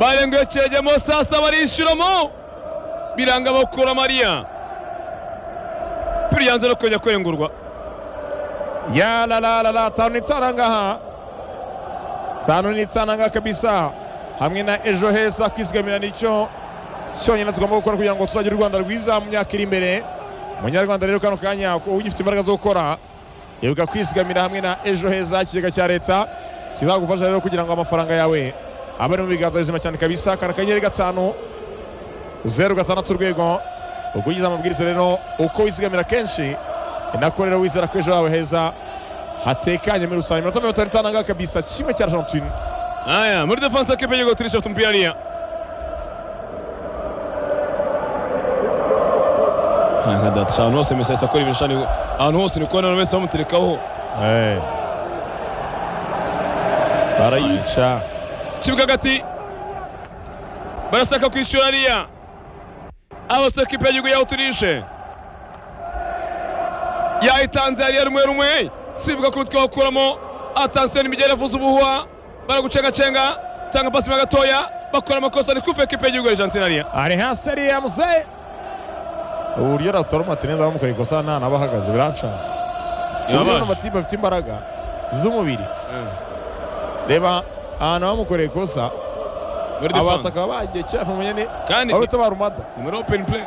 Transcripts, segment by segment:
Bayram göstereceğim o sahasına var işin mu? Bir anga bakıyor Maria. Bir yanzana kujya kwengurwa. Ya la la la la tanu ni ngaha tanu ni ngaha kabisa hamwe na ejo heza kwizigamira nicyo cyonyine tugomba gukora kugira ngo tuzagire u rwanda rwiza mu myaka iri imbere munyarwanda rero kano kanya ko ugifite imbaraga zo gukora ibuka kwizigamira hamwe na ejo heza ikigega cya leta kizagufasha rero kugira ngo amafaranga yawe abe ari mu biganza bizima cyane kabisa kana akanyenyeri gatanu zeru gatandatu urwego ubwo ugize amabwiriza rero uko wizigamira kenshi ni nako rero wizera ko ejo hawe heza hatekanye muri rusange iminota mirongo itanu itanu ngaha kabisa kimwe cya argentine Haya, muri defansa kipe yego tulisha tumpialia. Haya kada tshano hose mesesa kuri bishani ahantu hose ni kubona wese bamuterekaho. Eh. barayica kibuga hagati barashaka kwishyura ariya abasore kipe y'igihugu yawuturishe yayitanze hariya rumwe rumwe sibuga ku mutwe wakuramo atansiyo n'imigeri yavuze ubuhuha baragucengacenga tanga pasi gatoya bakora amakosa ni kufe kipe y'igihugu yajantsina ariya ari hasi ariya muzehe uburyo aratora umatineza bamukoreye ikosa nta naba ahagaze birancana uburyo ano matimu afite imbaraga z'umubiri reba ahantu bamukoreye ikosa muri abataka defanse bagiye cyane ntumenya ni kandi aho bitabara umada muri openi play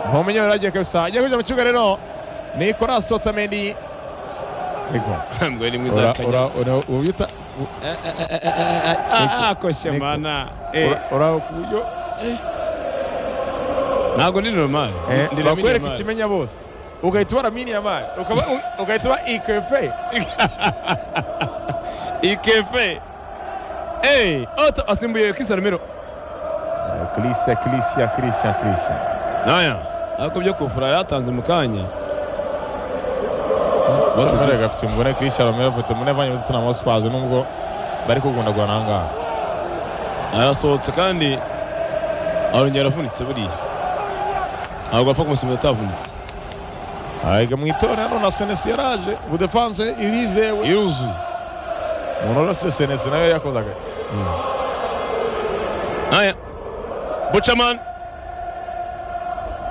ntumenya wari agiye kabisa agiye kujya mu kibuga rero nicolas otamendi ariko mbwe ni mwiza ura kanya ura ura ubyita ah koshya Niko. mana ura- ura ku buryo ntabwo ndi normal Eh, Ndi Lamine bakwereka Yamal. ikimenya bose ugahita ubara mini ya mari ukaba- u- ugahita uba ikefe ikefe Hey, ota asimbuye kisa numero kirisiya kirisiya kirisiya kirisiya naya ariko byo kufura yatanze mu kanya batuzere gafite umugore kirisiya romero foto muri avanye muri tunamo sipazi nubwo bari kugundagura nangaha arasohotse kandi arongera aravunitse buriya ntabwo apfa kumusimbuza atavunitse ayiga mu itorero na senesi yaraje budefanse irizewe yuzuye umuntu urose senesi nayo yakoze agahe naya bucaman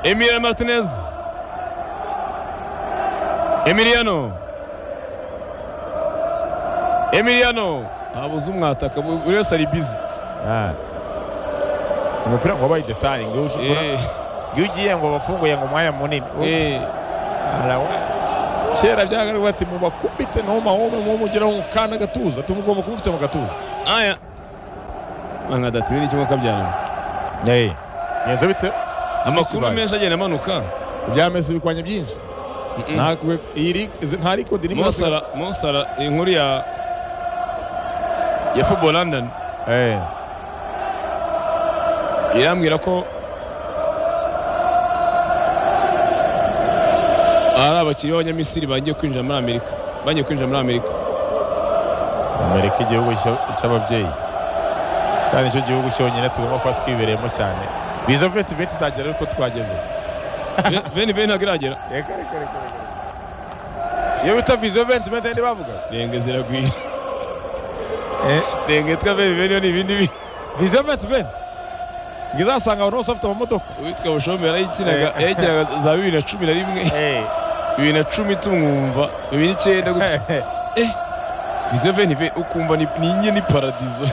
emiliano martinez emiliano emiliano ntabuze umwataka buri wese ari bizi Ah. umupira ngo wabaye detaye ngo ushobora Eh, iyo ugiye ngo bafunguye ngo umwanya munini eh. Arawa- kera byagaragaraga ati mubakubite ntumahome mumugeraho mukanda agatuza tumugomba kumufite mu gatuza aya anga datiwe n'ikimwe kabyarana ngenze bite amakuru Kibaye. menshi agenda amanuka byameze ibikwanya byinshi Ntakwe- iyi lig- izi- nta rikodi rimwe mosara mosara inkuru ya ya football london Eh, irambwira ko ari abakinnyi b'abanyamisiri bagiye kwinjira muri amerika bagiye kwinjira muri amerika amerika igihugu cya- cy'ababyeyi kandi nicyo gihugu cyonyine tugomba kuba twibereyemo cyane biza veti veti itagera ariko twageze Ve- veni veni ntabwo iragera Reka, reka, reka, reka. iyo bita viziyo venti venti ndi bavuga renge ziragwira Eh, renge yitwa veni veni yo ni ibindi bi viziyo venti venti ngo izasanga abantu bose bafite amamodoka uwitwa bushombe yarayikinaga yayikinaga za bibiri na cumi na rimwe bibiri na cumi tumwumva bibiri n'icyenda gutya viziyo veni ve ukumva ni ni inye ni paradizo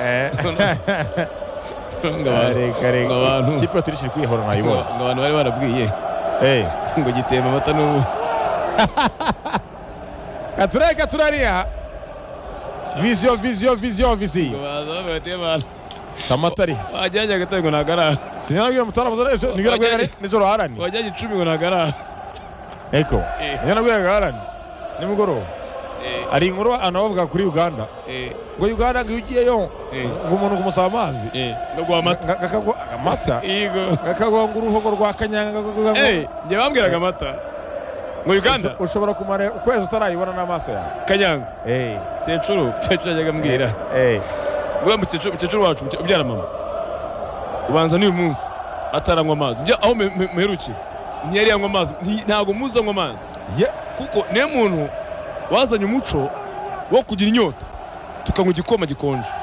ngo abantu reka ngo reka abantu- ikipe turishije kwihora ngo nayibona ngo abantu bari barabwiye Eh. ngo gitemba amata n'ubu katura katura ariya viziyo viziyo viziyo ngo viziyo baza bavuga bati abantu kamatari wajyanye agatari ngo ntagarara sinyanabwiye mutaramuza neza Wajyanye- nibwirabwiraga nijoro harani wajyanye icumi ngo ntagarara eko Eh. nibwirabwiraga harani nimugoroba hari inkuru anabavuga kuri uganda ngo uganda ngo iyo ugiyeyo Eh. ngo umuntu kumusaba amazi no guha amata nga- kakagwa amata yego kakagwa ngo uruhogo rwa kanyanga kakagwa- Eh, njye bambwiraga amata ngo uganda ushobora kumara ukwezi utarayibona n'amaso yawe kanyanga Eh. cecuru cecuru yajyaga ambwira Eh. ngo mukecuru mukecuru wacu muke- ubyara mama ubanza n'uyu munsi ataranywa amazi njya aho me- me- muherukiye ntiyari yanywa amazi nti- ntabwo muzi anywa amazi Ye- kuko niyo muntu wazanye umuco wo kugira inyota tukanywa igikoma gikonje